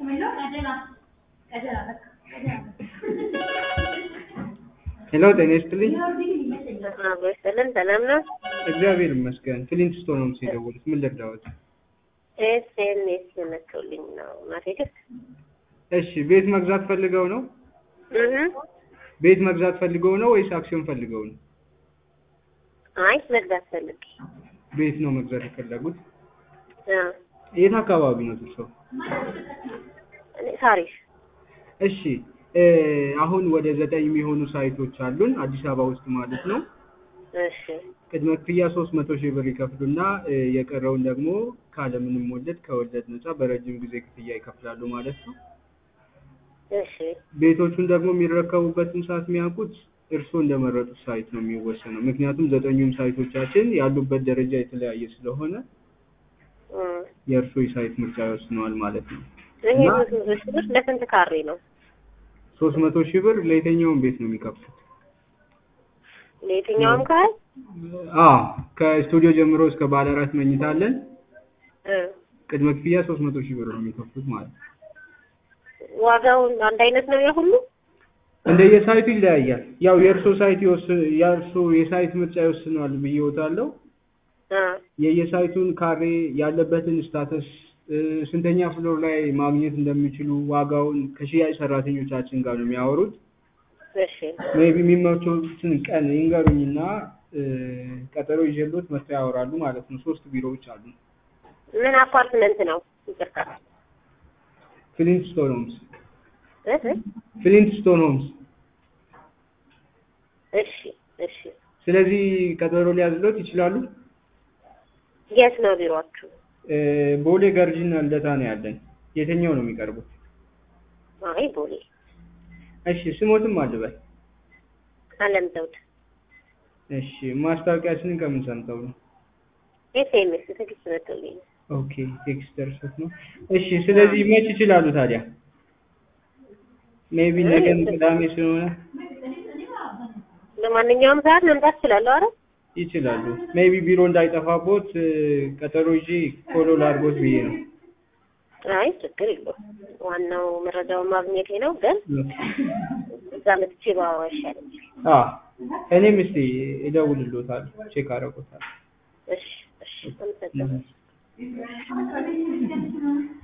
ሄሎ ጤና ይስጥልኝ። አብሮ ይስጥልን። ሰላም ነው? እግዚአብሔር ይመስገን። ክሊንት ስቶን ነው የደወሉት። ምን ልርዳዎት? ኤስኤምኤስ መጥቶልኝ ነው ማቴክስ እሺ፣ ቤት መግዛት ፈልገው ነው? እህ ቤት መግዛት ፈልገው ነው ወይስ አክሲዮን ፈልገው ነው? አይ መግዛት ፈልጌ ቤት ነው መግዛት የፈለጉት። አ የት አካባቢ ነው እርሶ? እኔ ሳሪስ እሺ እ አሁን ወደ ዘጠኝ የሚሆኑ ሳይቶች አሉን አዲስ አበባ ውስጥ ማለት ነው። እሺ ቅድመ ክፍያ ሶስት መቶ ሺህ ብር ይከፍሉና እ የቀረውን ደግሞ ካለምንም ወለድ ከወለድ ነፃ በረጅም ጊዜ ክፍያ ይከፍላሉ ማለት ነው። እሺ ቤቶቹን ደግሞ የሚረከቡበትን ሰዓት የሚያውቁት እርስዎ እንደመረጡት ሳይት ነው የሚወሰነው። ምክንያቱም ዘጠኙም ሳይቶቻችን ያሉበት ደረጃ የተለያየ ስለሆነ እ የእርስዎ የሳይት ምርጫ ይወስነዋል ማለት ነው። ይሄ እና ብዙ ብዙ ብር ለስንት ካሬ ነው? ሶስት መቶ ሺህ ብር ለየትኛውም ቤት ነው የሚከፍሉት። ለየትኛውም ካል አዎ ከስቱዲዮ ጀምሮ እስከ ባለ አራት መኝታ አለን። እ ቅድመ ክፍያ ሶስት መቶ ሺህ ብር ነው የሚከፍሉት ማለት ነው። ዋጋውን አንድ አይነት ነው የሁሉ? እንደየሳይቱ ይለያያል። ያው የእርሶ ሳይት ይወስን የእርሶ የሳይት ምርጫ ይወስነዋል ብዬዎታለሁ። አ የየሳይቱን ካሬ ያለበትን ስታተስ እ ስንተኛ ፍሎር ላይ ማግኘት እንደሚችሉ ዋጋውን ከሽያጭ ሰራተኞቻችን ጋር ነው የሚያወሩት። እሺ ሜቢ የሚመቸውትን ቀን ይንገሩኝና እ ቀጠሮ ይዤልዎት መጥተው ያወራሉ ማለት ነው። ሶስት ቢሮዎች አሉ። ምን አፓርትመንት ነው? ይቅርታ ፍሊንት ስቶን ሆምስ እህ ፍሊንት ስቶን ሆምስ። እሺ እሺ ስለዚህ ቀጠሮ ሊያዝሎት ይችላሉ። የት ነው ቢሮአችሁ? እ ቦሌ ገርጂና ልደታ ነው ያለን። የትኛው ነው የሚቀርቡት? አይ ቦሌ እሺ ስሞትም አልበል። አለም ዘውድ እሺ ማስታወቂያችንን ከምን ሰምተው ነው? ኤስኤምኤስ ትግስት መጥቶልኝ ነው። ኦኬ ቴክስት ደርሶት ነው። እሺ ስለዚህ መች ይችላሉ ታዲያ? ሜቢ ነገም ቅዳሜ ስለሆነ ለማንኛውም ሰዓት መምጣት እችላለሁ። አረ ይችላሉ። ሜቢ ቢሮ እንዳይጠፋቦት እ ቀጠሮ ይዤ ፎሎ ላድርጎት ብዬ ነው። አይ ችግር የለውም። ዋናው መረጃውን ማግኘቴ ነው። ግን እዛ መጥቼ ባወራ ይሻለኛል። አ እኔም እስቲ እደውልልዎታለሁ፣ ቼክ አደርጎታለሁ። እሺ እሺ አመሰግናለሁ።